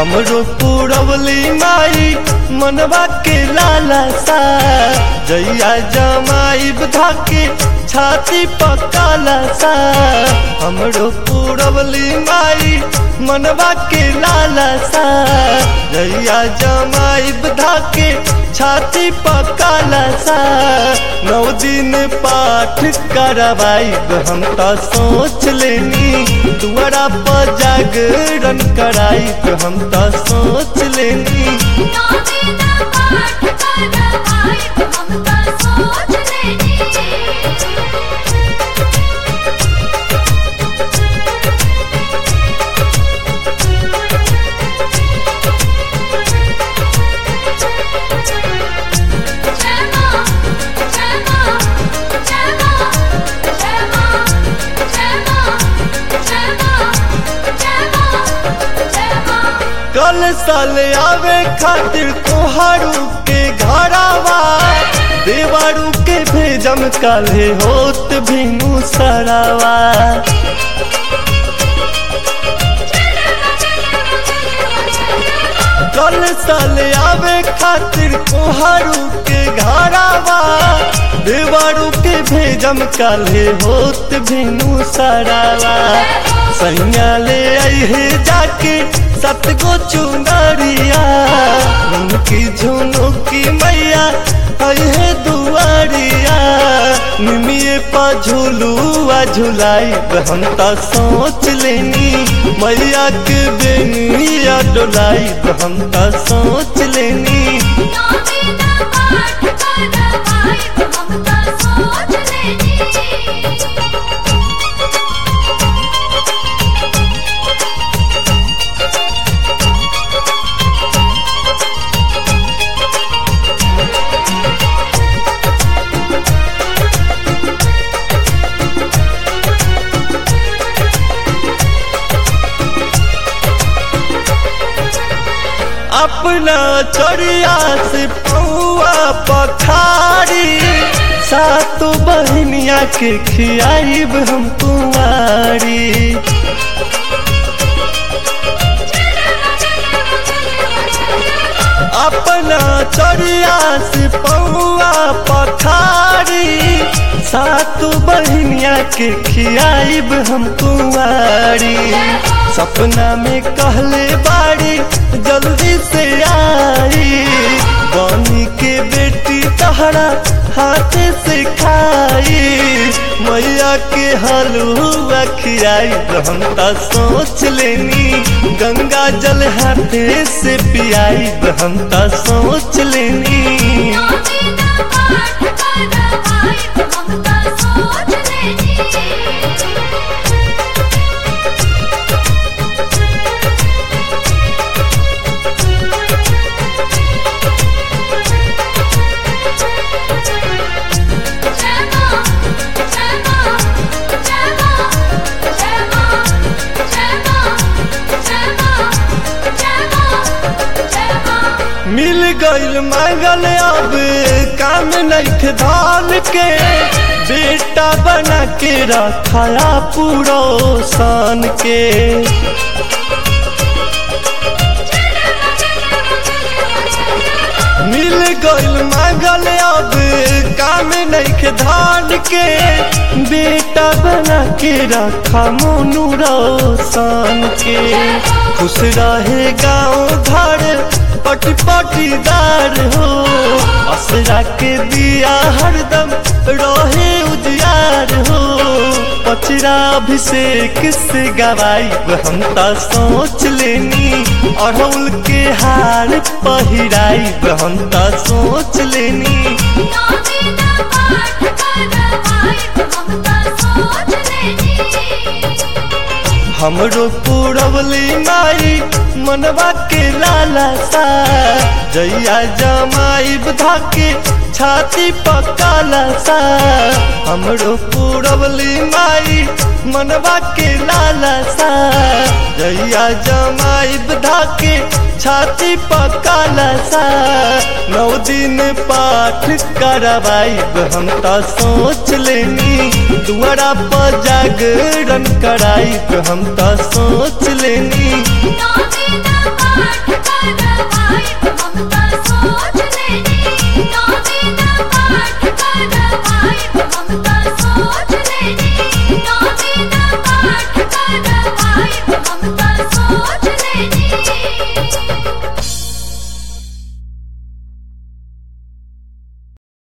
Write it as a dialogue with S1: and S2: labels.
S1: हमरो पुरवली माई मनवा के लाला सा जैया जमाइब धाके छाती पकाला सा हमरो पुरवली माई मनवा के लाला सा जैया जमाइब धाके छाती पकाला सा नौ दिन पाठ करवाइब हम तो सोच लेनी दुआरा पर जागरण कराइब हम तो सोच लेनी
S2: नौ दिन पाठ करवाइब हम त सोच लेनी जय मां जय मां जय मां जय मां जय मां जय मां जय मां जय मां
S1: कल साल आवे खातिर तोहारू के घरावा देवारू के भेजम काले होत भीनु सरावा कल साल आवे खातिर तोहारू के घरावा देवारू के भेजम काले होत भीनु सरावा सैया ले आई जाके सत गो चुनरिया उनकी झुनो की मैया आई है दुआरिया निमिये पा झुलुआ झुलाई हम तो सोच लेनी मैया के बेनिया डोलाई हम तो सोच लेनी
S2: नौ दिन पाठ करवाइब हम त सोच लेनी
S1: अपना चोरिया से पौआ पखारी सातो बहनिया के खियाइब हम कुंवारी अपना चोरिया से पौआ पखारी सातो बहनिया के खियाइब हम कुंवारी सपना में कहले बाड़ी जल्दी से आई बनी के बेटी तहरा हाथ से खाई मैया के हलुआ खियाई हम तो सोच लेनी गंगा जल हाथे से पियाई हम तो सोच लेनी
S2: नौ दिन पाठ करवाइब हम त सोच लेनी जय मां जय मां जय मां जय मां जय मां जय मां जय मां जय मां
S1: मिल गईल मांगल अब काम नहीं धान के बेटा बना के रखाया पूरा सान के मिल गईल मांगल अब काम नहीं धान के बेटा बना के रखा मोनू रोशन के खुश रहे गाँव घर पटी पटीदार हो असरा के दिया हरदम रहे उजियार हो पचरा अभिषेक से गवाई हम तो सोच लेनी अड़हुल के हार पहिराई हम तो सोच लेनी
S2: नौ दिन पाठ करवाइब हम त सोच लेनी
S1: हमरो पुरवली माई मनवा के लाला सा जैया जमाइब धाके छाती पकाला सा हमरो पुरवली माई मनवा के लाला सा जैया जमाइब धाके छाती पकाला सा नौ दिन पाठ करवाइब हम तो सोच लेनी दुआरा पर जागरण कराइब हम तो सोच लेनी
S2: नौ दिन पाठ पाठ करवाई